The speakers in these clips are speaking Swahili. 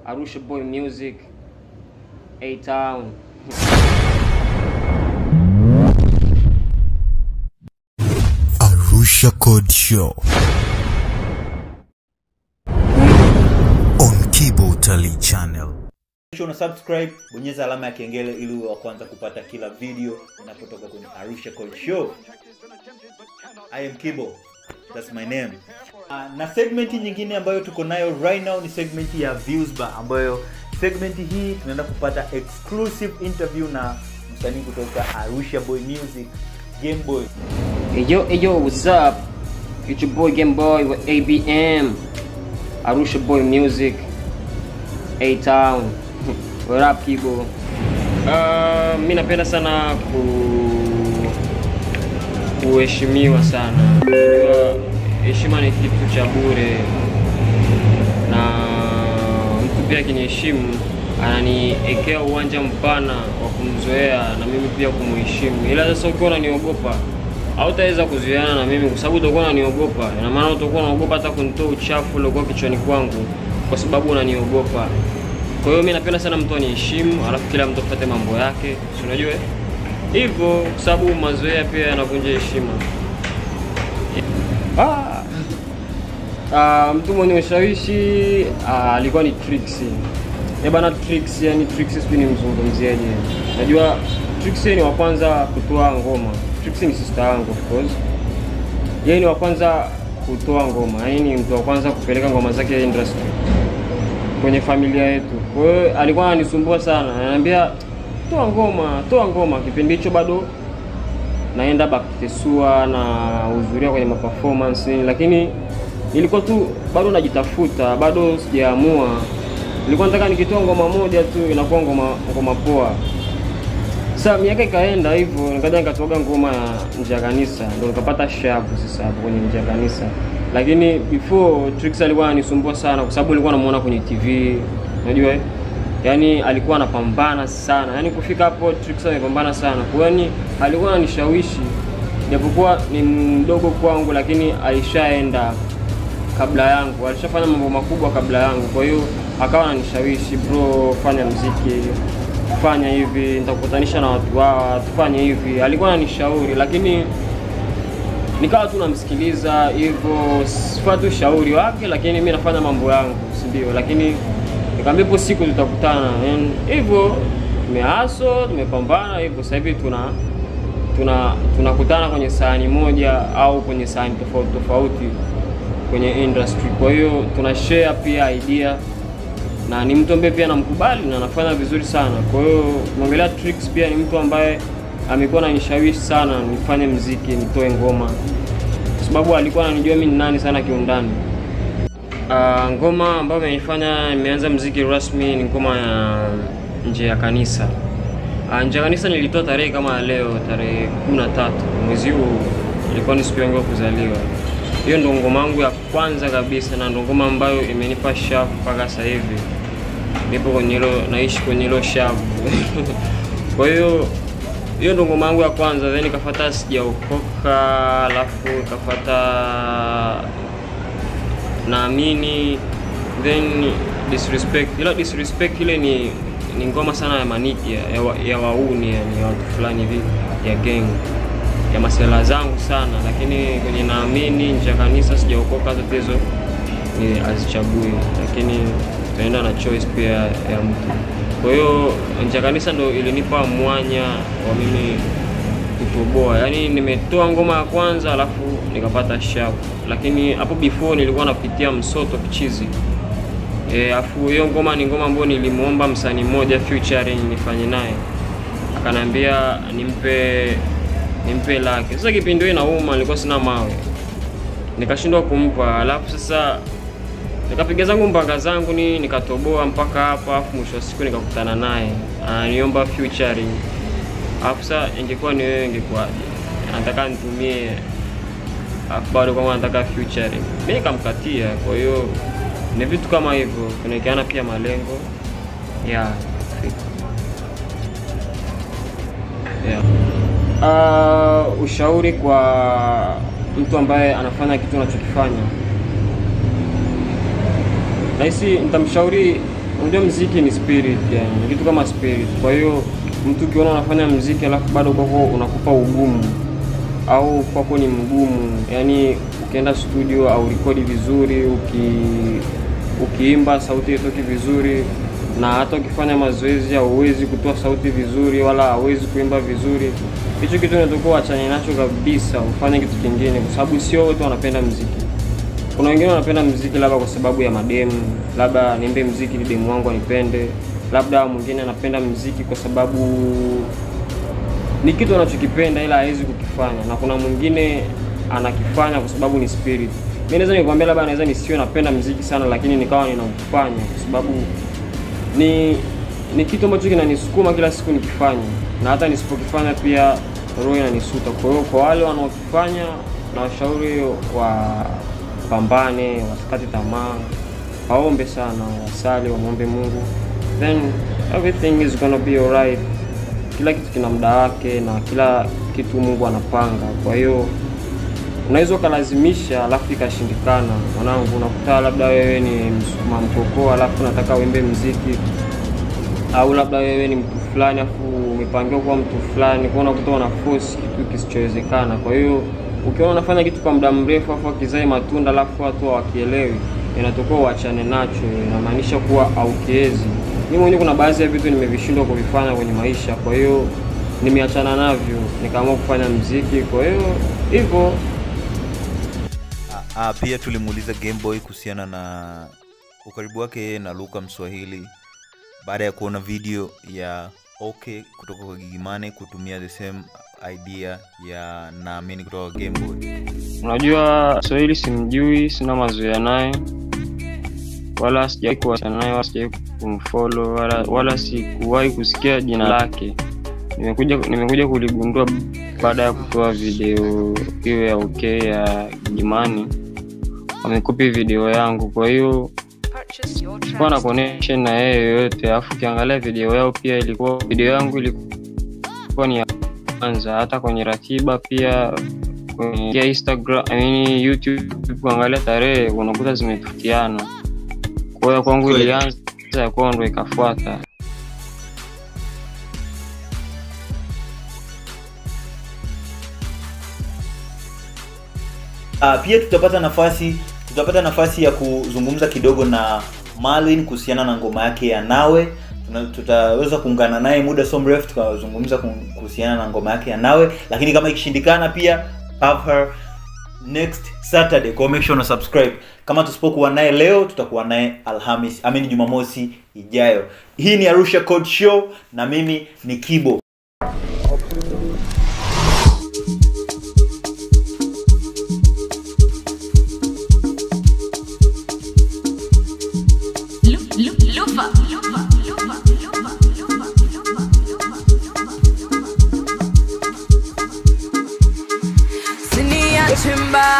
Arusha Boy Music, A Town. Arusha Code Show on Kibo Utalii Channel. Kisha una subscribe, bonyeza alama ya kengele ili uwe wa kwanza kupata kila video inapotoka kwenye Arusha Code Show. I am Kibo. That's my name. Uh, na segment nyingine ambayo tuko nayo right now ni segment ya Views Bar ambayo segment hii tunaenda kupata exclusive interview na msanii kutoka Arusha Boy Music, Game Boy. Hey yo, hey yo, what's up? It's your boy Game Boy with ABM, Arusha Boy Music, A Town. What up, Kibo? Uh, mi napenda sana ku kuheshimiwa sana. Unajua heshima ni kitu cha bure, na mtu pia akiniheshimu ananiekea uwanja mpana wa kumzoea na mimi pia kumuheshimu. Ila sasa ukiwa unaniogopa hautaweza kuzoeana na mimi kwa sababu utakuwa unaniogopa. Ina maana utakuwa unaogopa hata kunitoa uchafu uliokuwa kichwani kwangu kwa sababu unaniogopa. Kwa hiyo mimi napenda sana mtu aniheshimu, alafu kila mtu afuate mambo yake, si unajua eh? hivyo, kwa sababu mazoea pia yanavunja heshima. Ah, ah, mtu mwenye ushawishi ah, alikuwa ni Trixie. Eh bana Trixie, yani Trixie sijui nimzungumziaje. Najua Trixie ni wa kwanza kutoa ngoma. Trixie ni sister yangu of course. Yeye ni wa kwanza kutoa ngoma. Yeye ni mtu wa kwanza kupeleka ngoma zake industry kwenye familia yetu. Kwa hiyo alikuwa ananisumbua sana, ananiambia toa ngoma, toa ngoma. Kipindi hicho bado naenda Baktesua na hudhuria kwenye maperformance nini, lakini nilikuwa tu bado najitafuta, bado sijaamua. Nilikuwa nataka nikitoa ngoma moja tu inakuwa ngoma ngoma poa. Sasa miaka ikaenda hivyo, nikaja nikatoga ngoma ya nje ya kanisa, ndio nikapata shavu sasa hapo kwenye nje ya kanisa. Lakini before Trix alikuwa ananisumbua sana kwa sababu nilikuwa namuona kwenye TV, unajua eh? Yaani alikuwa anapambana sana. Yaani kufika hapo Trix amepambana sana. Kwa hiyo yani alikuwa ananishawishi japokuwa ni mdogo kwangu lakini alishaenda kabla yangu, alishafanya mambo makubwa kabla yangu. Kwa hiyo akawa ananishawishi, bro, fanya mziki, fanya hivi, nitakukutanisha na watu hawa, tufanye hivi. Alikuwa ananishauri, lakini nikawa tu namsikiliza hivyo, sipati ushauri wake, lakini mi nafanya mambo yangu, si ndio? Lakini nikamwambia ipo siku tutakutana, And hivyo tumeaso, tumepambana hivyo, sasa hivi tuna tuna tunakutana kwenye sahani moja au kwenye sahani tofauti tofauti kwenye industry. Kwa hiyo tuna share pia idea na ni mtu ambaye pia namkubali na anafanya vizuri sana. Kwa hiyo mwongelea Trix pia ni mtu ambaye amekuwa ananishawishi sana nifanye mziki, nitoe ngoma, kwa sababu alikuwa ananijua mimi ni nani sana kiundani. Uh, ngoma ambayo imenifanya nimeanza mziki rasmi ni ngoma ya nje ya kanisa. Uh, nje ya kanisa nilitoa tarehe kama ya leo, tarehe 13 mwezi huu, ilikuwa ni siku yangu ya kuzaliwa. Hiyo ndo ngoma yangu ya kwanza kabisa na ndo ngoma ambayo imenipa shavu mpaka sasa hivi. Nipo kwenye hilo, naishi kwenye hilo shavu. Kwa hiyo hiyo ndo ngoma yangu ya kwanza, then ikafuata sijaokoka, alafu ikafuata naamini, then disrespect. Ila disrespect ile ni ni ngoma sana ya maniki ya, ya, wa- ya wauni yani ya watu fulani hivi ya gang ya masela zangu sana, lakini kwenye naamini nje ya kanisa sijaokoka, zote hizo ni azichagui, lakini tunaenda na choice pia ya mtu. Kwa hiyo nje ya kanisa ndo ilinipa mwanya wa mimi kutoboa, yaani nimetoa ngoma ya kwanza alafu nikapata shavu, lakini hapo before nilikuwa napitia msoto kichizi Eh, afu hiyo ngoma ni ngoma ambayo nilimuomba msanii mmoja featuring nifanye naye, akanambia nimpe nimpe lake. Sasa kipindi hiyo inauma, nilikuwa sina mawe, nikashindwa kumpa. Alafu sasa nikapiga zangu mpaka zangu ni nikatoboa mpaka hapa, afu mwisho wa siku nikakutana naye ananiomba featuring. Alafu sasa ingekuwa ni wewe, ingekuwaje? Anataka nitumie, alafu bado kama anataka featuring, mimi nikamkatia. Kwa hiyo ni vitu kama hivyo, kunawekeana pia malengo ya yeah. Uh, ushauri kwa mtu ambaye anafanya kitu anachokifanya nahisi nitamshauri unajua mziki ni spirit yani, ni kitu kama spirit. Kwa hiyo mtu ukiona unafanya mziki alafu bado kwako unakupa ugumu au kwako ni mgumu, yani ukienda studio au rekodi vizuri, uki ukiimba sauti haitoki vizuri, na hata ukifanya mazoezi hauwezi kutoa sauti vizuri, wala hauwezi kuimba vizuri, hicho kitu unatakiwa uachane nacho kabisa, ufanye kitu kingine, kwa sababu sio wote wanapenda mziki. Kuna wengine wanapenda mziki labda kwa sababu ya mademu, labda niimbe mziki ili demu wangu anipende, labda mwingine anapenda mziki kwa sababu ni kitu anachokipenda ila hawezi kukifanya, na kuna mwingine anakifanya kwa sababu ni spirit. Mimi naweza nikwambia, labda naweza nisiwe napenda mziki sana, lakini nikawa ninaufanya kwa sababu ni ni kitu ambacho kinanisukuma kila siku nikifanya, na hata nisipokifanya pia roho inanisuta. Kwa hiyo kwa wale wanaokifanya, na washauri wapambane, wasikate tamaa, waombe sana, wasali, wamwombe Mungu, then everything is gonna be alright. Kila kitu kina muda wake na kila kitu Mungu anapanga. Kwa hiyo unaweza ukalazimisha alafu ikashindikana. Mwanangu, unakuta labda wewe ni msukuma mkokoo alafu unataka uimbe mziki, au labda wewe ni mtu fulani alafu umepangiwa kuwa mtu fulani, kwa unakuta una force kitu kisichowezekana. Kwa hiyo ukiona unafanya kitu kwa muda mrefu alafu akizae matunda alafu watu hawakielewi, inatakiwa uachane nacho, inamaanisha kuwa haukiwezi. Mimi mwenyewe kuna baadhi ya vitu nimevishindwa kuvifanya kwenye maisha, kwa hiyo nimeachana navyo, nikaamua kufanya mziki. Kwa hiyo hivyo Ah, pia tulimuuliza Gameboy kuhusiana na ukaribu wake yeye na Luka Mswahili baada ya kuona video ya OK kutoka kwa Gigimane kutumia the same idea ya naamini kutoka kwa Gameboy. Unajua Swahili simjui, sina mazoea naye, wala sijawahi kuwasiliana naye, wala sijawahi kumfollow, wala, wala sikuwahi kusikia jina lake. Nimekuja nimekuja kuligundua baada ya kutoa video hiyo ya okay ya Gimani, wamekopi video yangu, kwa hiyo sikuwa na connection na yeye yoyote. Alafu ukiangalia video yao pia ilikuwa video yangu ilikuwa ni ya kwanza, hata kwenye ratiba pia kwenye Instagram, I mean YouTube, kuangalia tarehe unakuta zimetofautiana. Kwa hiyo kwangu Kweli. ilianza ya kwao ndo ikafuata. Uh, pia tutapata nafasi tutapata nafasi ya kuzungumza kidogo na Marlin kuhusiana na ngoma yake ya Nawe. Tuna- Tutaweza kuungana naye muda so mrefu tukazungumza ku- kuhusiana na ngoma yake ya Nawe, lakini kama ikishindikana pia have her next Saturday. Kwa hiyo make sure una subscribe. Kama tusipokuwa naye leo, tutakuwa naye Alhamis, amini Jumamosi ijayo. Hii ni Arusha Code Show na mimi ni Kibo. Siniache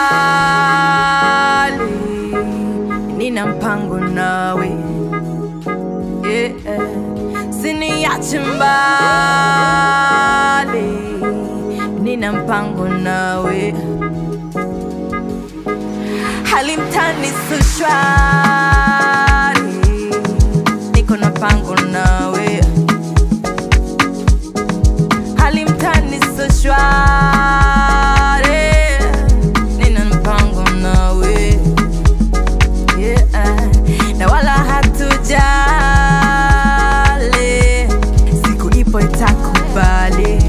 mbali, nina mpango nawe yeah. Siniache mbali, nina mpango nawe hali mtani si shwari, niko na pango nawe hali mtani si shwari, nina mpango nawe yeah. na wala hatujali, siku ipo itakubali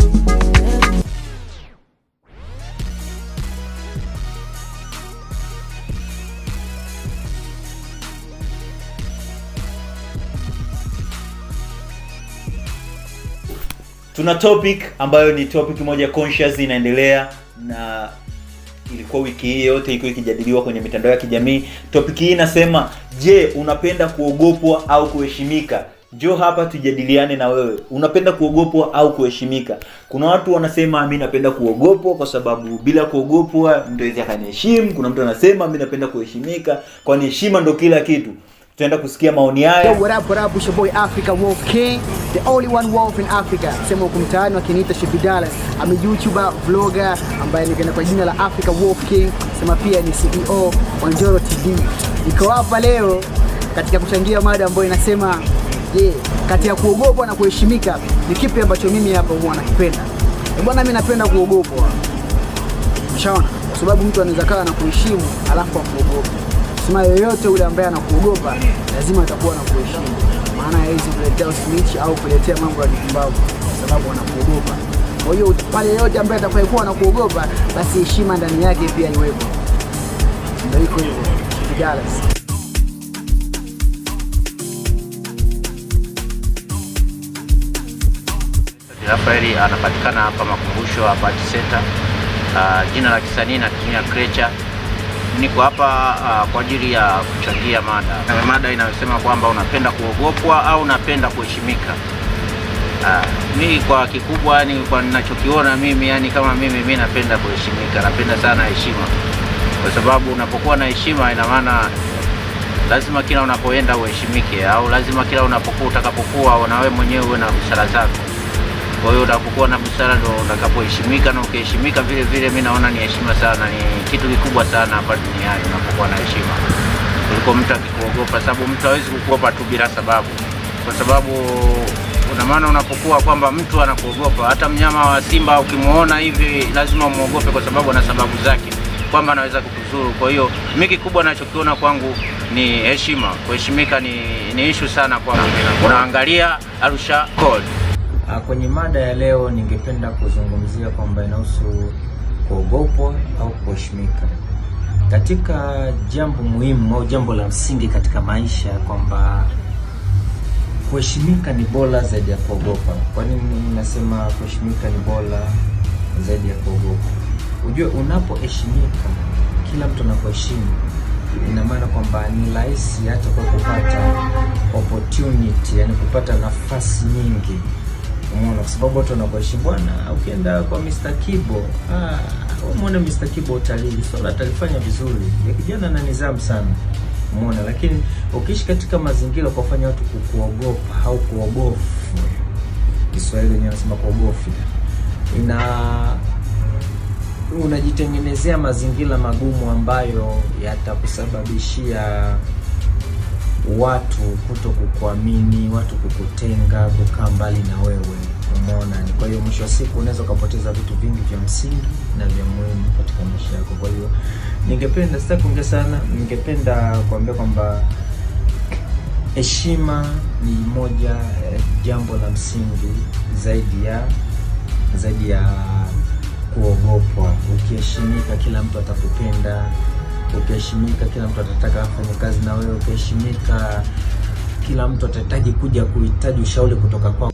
tuna topic ambayo ni topic moja conscious inaendelea na ilikuwa wiki hii yote iko ikijadiliwa kwenye mitandao ya kijamii topic hii inasema je unapenda kuogopwa au kuheshimika njoo hapa tujadiliane na wewe unapenda kuogopwa au kuheshimika kuna watu wanasema mi napenda kuogopwa kwa sababu bila kuogopwa mtu awezi akaniheshimu kuna mtu anasema mi napenda kuheshimika kwani heshima ndo kila kitu tutaenda kusikia maoni Yo, haya what up, what up? It's your boy Africa Wolf King, the only one wolf in Africa. Sema huku mtaani wakiniita Shepidala. I'm a YouTuber, vlogger ambaye nikaenda kwa jina la Africa Wolf King. Sema pia ni CEO wa Njoro TV. Niko hapa leo katika kuchangia mada ambayo inasema je, kati ya kuogopwa na kuheshimika ni kipi ambacho mimi hapa huwa nakipenda? Eh, Bwana, mimi napenda kuogopwa. Ushaona? Kwa sababu mtu anaweza kawa na kuheshimu alafu akuogopa. Sema yoyote ule ambaye anakuogopa lazima atakuwa na kuheshimu, maana hawezi kuletea usmich au kuletea mambo ya kipumbavu kwa sababu anakuogopa. Kwa hiyo pale yoyote ambaye atakayekuwa anakuogopa, basi heshima ndani yake pia iwepo. Ndio iko hivyo. Dallas. Rafaeli anapatikana hapa Makumbusho Apart Center. Uh, jina la kisanii natumia Creature. Niko hapa uh, kwa ajili ya kuchangia mada Na mada inayosema kwamba unapenda kuogopwa au unapenda kuheshimika. Uh, mi kwa kikubwa yani kwa ninachokiona mimi yani kama mimi mi napenda kuheshimika, napenda sana heshima, kwa sababu unapokuwa na heshima ina maana lazima kila unapoenda uheshimike, au lazima kila unapokuwa utakapokuwa na wewe mwenyewe uwe na busara zako. Kwa hiyo unapokuwa na busara ndo utakapoheshimika, na ukiheshimika vile vile, mi naona ni heshima sana, ni kitu kikubwa sana hapa duniani unapokuwa na heshima kuliko mtu akikuogopa, sababu mtu hawezi kukuogopa tu bila sababu, kwa sababu una maana unapokuwa kwamba mtu anakuogopa, hata mnyama wa simba ukimwona hivi lazima umwogope, kwa sababu ana sababu zake kwamba anaweza kukuzuru. Kwa hiyo mi kikubwa nachokiona kwangu ni heshima, kuheshimika ni, ni ishu sana kwangu. Unaangalia Arusha Code. Ah, Kwenye mada ya leo ningependa kuzungumzia kwamba inahusu kuogopwa au kuheshimika. Katika jambo muhimu au jambo la msingi katika maisha kwamba kuheshimika ni bora zaidi ya kuogopa. Kwa nini nasema kuheshimika ni bora zaidi ya kuogopa? Ujue unapoheshimika, kila mtu anakuheshimu, ina maana kwamba ni rahisi hata kwa kupata opportunity, yani kupata nafasi nyingi Umeona, kwa sababu watu wanakuheshimu bwana. Ukienda kwa Mr. Kibo, ah, umeona Mr. Kibo utalii swala atalifanya vizuri, ya kijana na nidhamu sana, umeona. Lakini ukiishi katika mazingira kwa kufanya watu kukuogopa au kuogofu, Kiswahili wenyewe wanasema kuogofi, ina unajitengenezea mazingira magumu ambayo yatakusababishia watu kuto kukuamini, watu kukutenga, kukaa mbali na wewe. Umeona? Kwa hiyo mwisho wa siku unaweza ukapoteza vitu vingi vya msingi na vya muhimu katika maisha yako. Kwa hiyo ningependa, sitaki kuongea sana, ningependa kuambia kwamba heshima ni moja eh, jambo la msingi zaidi ya zaidi ya kuogopwa. Ukiheshimika, kila mtu atakupenda ukiheshimika kila mtu atataka afanye kazi na wewe. Ukiheshimika kila mtu atahitaji kuja kuhitaji ushauri kutoka kwako.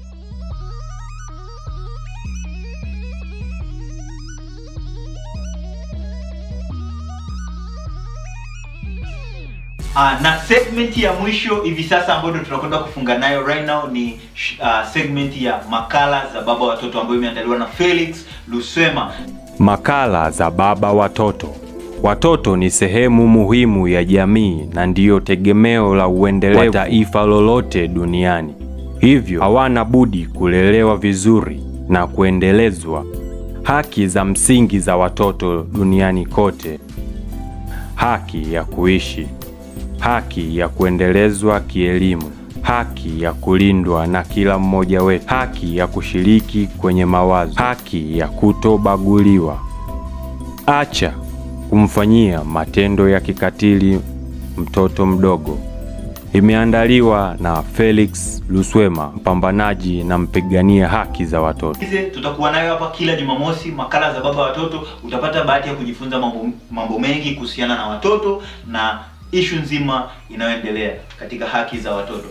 Uh, na segment ya mwisho hivi sasa ambayo ndio tunakwenda kufunga nayo right now ni uh, segment ya makala za baba watoto ambayo imeandaliwa na Felix Luswema. Makala za baba watoto. Watoto ni sehemu muhimu ya jamii na ndiyo tegemeo la uendelevu wa taifa lolote duniani. Hivyo hawana budi kulelewa vizuri na kuendelezwa. Haki za msingi za watoto duniani kote: haki ya kuishi, haki ya kuendelezwa kielimu, haki ya kulindwa na kila mmoja wetu, haki ya kushiriki kwenye mawazo, haki ya kutobaguliwa. Acha kumfanyia matendo ya kikatili mtoto mdogo. Imeandaliwa na Felix Luswema, mpambanaji na mpigania haki za watoto. Hizi tutakuwa nayo hapa kila Jumamosi, makala za baba watoto. Utapata bahati ya kujifunza mambo, mambo mengi kuhusiana na watoto na ishu nzima inayoendelea katika haki za watoto.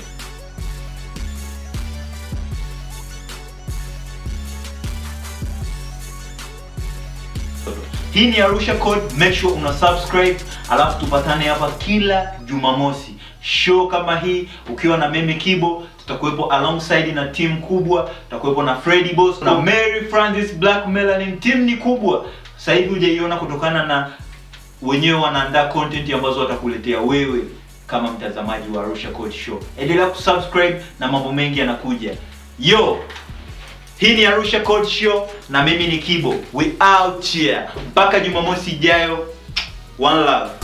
Hii ni Arusha Code, make sure una subscribe, alafu tupatane hapa kila Jumamosi. Show kama hii ukiwa na Meme Kibo, tutakuwepo alongside na team kubwa, tutakuwepo na Freddy Boss na Mary Francis Black Melanin. Team ni kubwa, sasa hivi hujaiona kutokana na wenyewe wanaandaa content ambazo watakuletea wewe kama mtazamaji wa Arusha Code Show. Endelea kusubscribe na mambo mengi yanakuja. Yo, hii ni Arusha Code Show na mimi ni Kibo. We out here. Mpaka Jumamosi ijayo. One love.